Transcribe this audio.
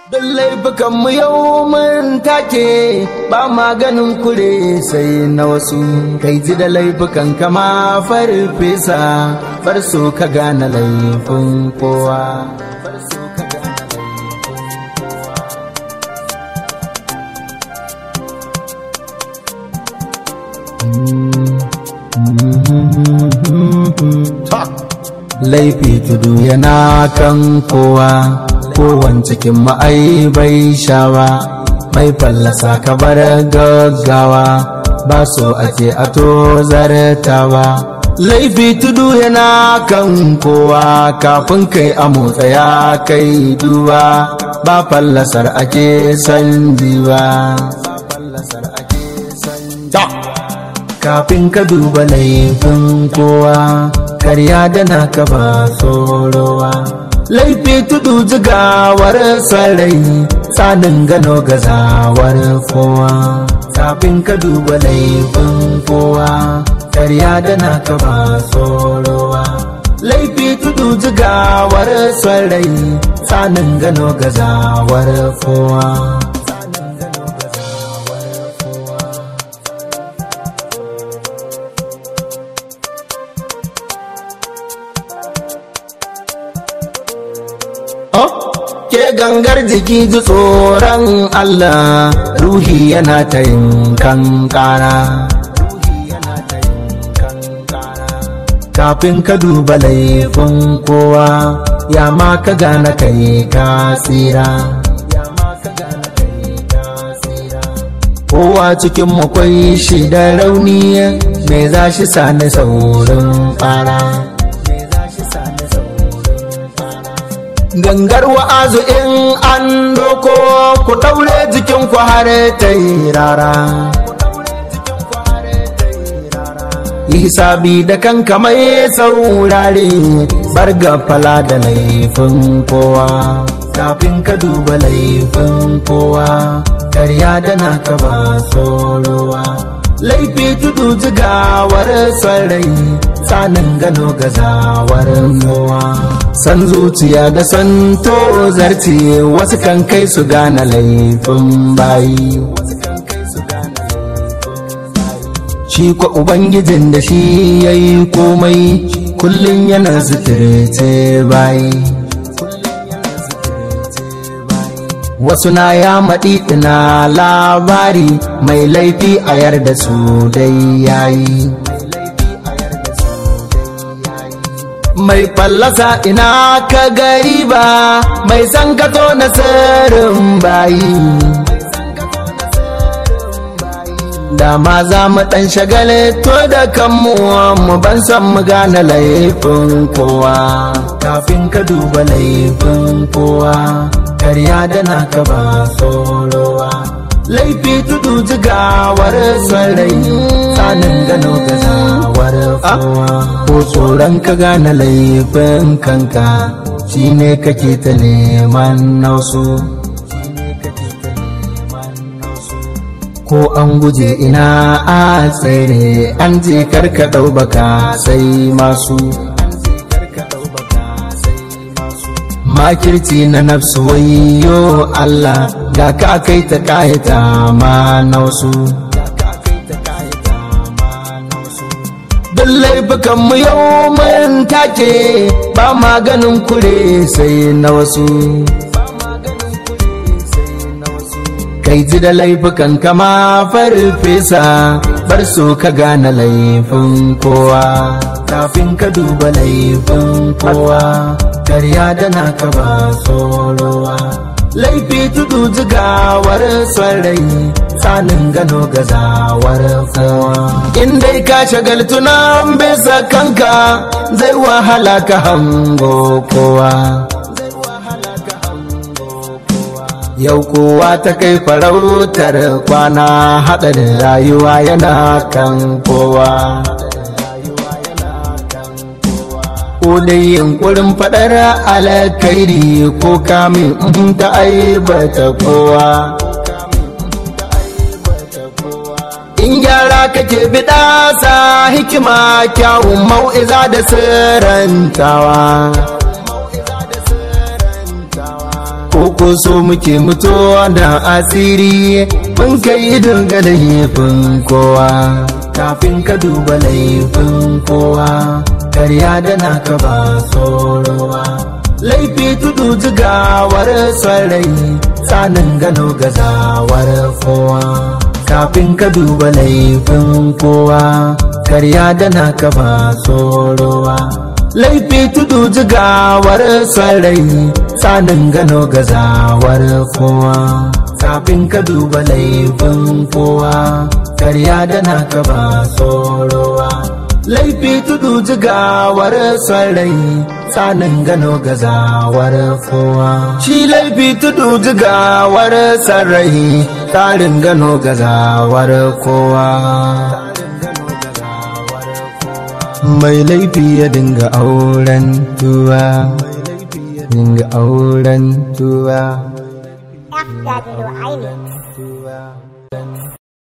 Don laifukanmu yau mun take ba maganin kure sai na wasu kai ji da laifukan kama farfesa farso ka gane laifin kowa. Laifi tudu yana kan kowa. kowan cikin ma'ai bai shawa mai fallasa ka bar gaggawa ba so ake a to zartawa laifi tudu yana kan kowa kafin kai a motsa ya kai duba ba fallasar ake san jiwa kafin ka duba laifin kowa karya da naka ba tsorowa laifi tudu jigawar sarai tsanin gano gazawar kowa kafin ka duba laifin kowa karya da naka ba tsorowa laifi tudu jigawar sarai tsanin gano gazawar kowa ke gangar jiki ji tsoron Allah ruhi yana ta yin kankana kafin ka duba laifin kowa ya ma ka gane kai ka tsira kowa cikin makwai shi da rauni mai za shi sani saurin fara gangar wa'azu in an doko ku ɗaure jikin ku har ta yi rara hisabi da kanka mai saurare bar fala da laifin kowa kafin ka duba laifin kowa karya da naka ba tsorowa laifi tudu jigawar sarai tsanin gano gazawar kowa san zuciya da san tozarci wasu kan kai su gane laifin bayi shi kwa ubangijin da shi ya yi komai kullum yana suturce bayi wasu na ya maɗi ina labari mai laifi a yarda su dai yayi mai fallasa ina ka gari ba mai san kato na sirrin bayi da ma za mu ɗan shagale to da kanmu mu ban san mu gane laifin kowa kafin ka duba laifin kowa karya da naka ba tsorowa laifi tudu jigawar sarai tsanin gano gazawar kowa ko tsoron ka gane laifin kanka shine kake ta neman nausu ko an guje ina a tsere an je karka ɗau baka sai masu makirci na nafsu wayo Allah ga ka kai ta kayata ma na wasu Don laifukanmu yau mun take ba maganin kure sai na wasu kai ji da laifukan kama farfesa bar su ka gane laifin kowa kafin ka duba laifin kowa karya da naka ba tsorowa laifi tudu jigawar sarai tsanin gano gazawar kowa in dai ka shagaltu nan bisa kanka zai wahala ka hango kowa yau kowa ta kai farautar kwana haɗarin rayuwa yana kan kowa ko dai yunkurin faɗar alkairi ko kamin ta aibata kowa in gyara kake biɗa sa hikima kyawun mau'iza da sirrantawa ko ko so muke mutuwa da asiri mun kai dinga laifin kowa kafin ka duba laifin kowa karya da naka ba tsorowa laifi tudu jigawar sarai tsanin gano gazawar kowa kafin ka duba laifin kowa karya da naka ba tsorowa laifi tudu jigawar sarai tsanin gano gazawar kowa kafin ka duba laifin kowa karya da naka ba tsorowa laifi tudu jigawar sarai tsanin gano gazawar kowa shi laifi tudu jigawar sarai tsarin gano gazawar kowa mai laifi ya dinga auren tuwa dinga auren tuwa FW Islands.